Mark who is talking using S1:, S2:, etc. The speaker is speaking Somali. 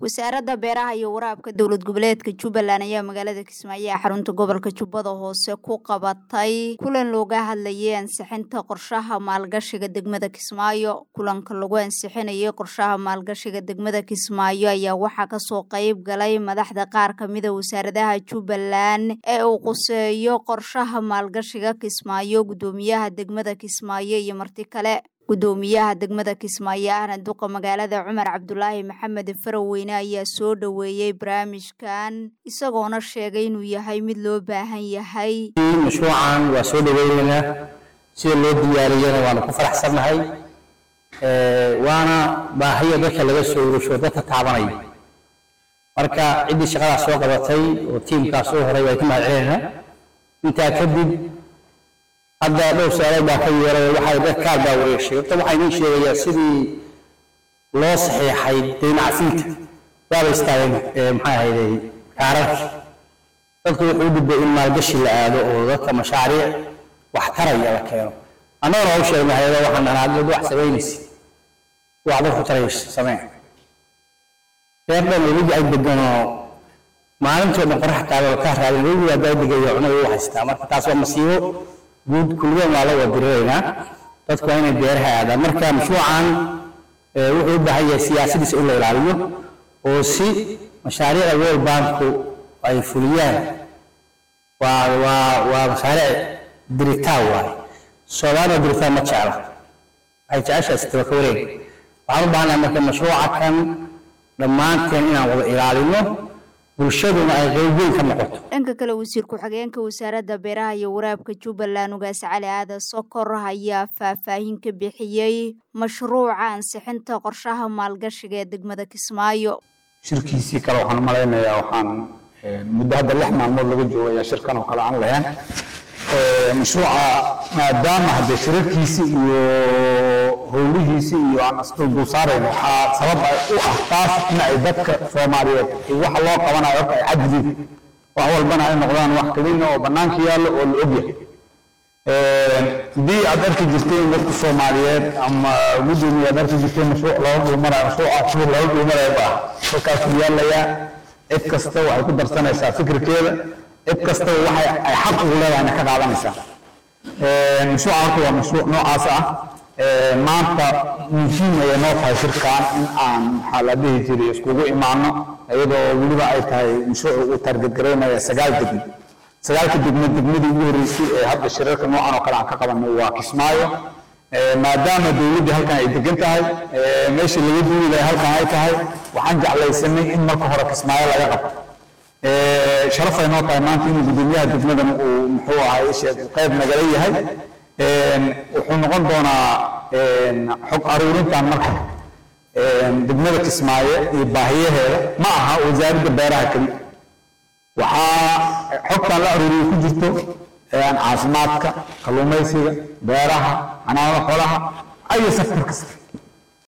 S1: wasaaradda beeraha iyo waraabka dowlad goboleedka jubbaland ayaa magaalada kismaayo ee xarunta gobolka jubbada hoose ku qabatay kulan looga hadlayay ansixinta qorshaha maalgashiga degmada kismaayo kulanka lagu ansixinayay qorshaha maalgashiga degmada kismaayo ayaa waxaa kasoo qeyb galay madaxda qaar kamida wasaaradaha jubbaland ee uu quseeyo qorshaha maalgashiga kismaayo gudoomiyaha degmada kismaayo iyo marti kale gudoomiyaha degmada kismaayo ahna duqa magaalada cumar cabdulaahi maxamed faraweyne ayaa soo dhoweeyey barnaamijkan isagoona sheegay inuu yahay mid loo baahan yahay
S2: mashruucan waa soo dhaweyneynaa sida loo diyaariyana waanu ku faraxsannahay waana baahiya dadka laga soo urusho dadka taabanaya marka ciddii shaqadaas soo qabatay oo tiimkaas soo horay way ka mahad celinayna intaa kadib hadda dhowr su-aalood baa ka yeeray waxay dad kaal baa wareegshay horta waxaa idiin sheegayaa sidii loo saxiixay dayn cafinta waaba istaageen maxay ahayday kaararki dadku wuxuu u gudbay in maalgashi la aado oo dadka mashaariic wax taraya la keeno annagana waa u sheegnay hayado waxaan dhahnaa dad wax samaynaysa wax dadku taraysa samee reer dhan webi ay deganoo maalintoo dhan qorax taagoo ka raadin webi haddaa degayo cunada u haystaa marka taas waa masiibo guud kulligan waa la wadirireynaa dadku waa inay beeraha aadaan marka mashruucan wuxuu u baahan yahay siyaasadiisa in la ilaaliyo oo si mashaariicda world banku ay fuliyaan waa waa waa mashaariic diritaan waaye soomaaliya diritaan ma jecla waxay jeceshahay sitaba ka wareeg waxaan u baahanahay marka mashruuca kan dhammaanteen inaan wada ilaalino bulshaduna ay qeybweyn ka noqoto
S1: dhanka kale wasiir ku-xigeenka wasaaradda beeraha iyo waraabka jubbaland ugaas cali aadan sokor ayaa faahfaahin ka bixiyey mashruuca ansixinta qorshaha maalgashiga ee degmada kismaayo
S3: shirkiisii kale waxaan malaynayaa waxaan muddo hadda lix maalmood laga joogaya shirkan oo kale aan lahayn mashruuca maadaama haddee shirarkiisi iyo howlihiisi iyo aan isdul saarayn waxaa sabab u ah taas in ay dadka soomaaliyeed waxa loo qabanayo horta ay xadidin wax walbana ay noqdaan wax kelina oo bannaanka yaallo oo la ogyahay haddii aad arki jirteen dadka soomaaliyeed ama gudoomiye aad arki jirteen mashruuc looga dhuumanayo mashruuca shur looga dhuumanayo ba halkaasuu yaalayaa cid kasta waxay ku darsanaysaa fikirkeeda cid kasta waxay ay xaq ugu leedahayna ka qaadanaysaa mashruuca horta waa mashruuc noocaas ah maanta muhiim ayay noo tahay shirkan in aan maxaa la dhihi jiray iskugu imaano iyadoo weliba ay tahay mashruuc uu taargetgaraynaya sagaal degmo sagaalka degmo degmadii ugu horreysay ee hadda shirarka noocan oo kale aan ka qabanay waa kismaayo maadaama dowladdii halkan ay degan tahay meesha laga duuli lahay halkan ay tahay waxaan jeclaysanay in marka hore kismaayo laga qabto sharaf ay noo tahay maanta inuu gudoomiyaha degmadan uu muxuu ahay qayb nagala yahay wuxuu noqon doonaa xog aruurintan marka degmada kismaayo iyo baahiyaheeda ma aha wasaaradda beeraha keli waxaa xogtan la aruuriyo ku jirto caafimaadka kalluumaysiga beeraha xanaanada xoolaha ayo sektor kasta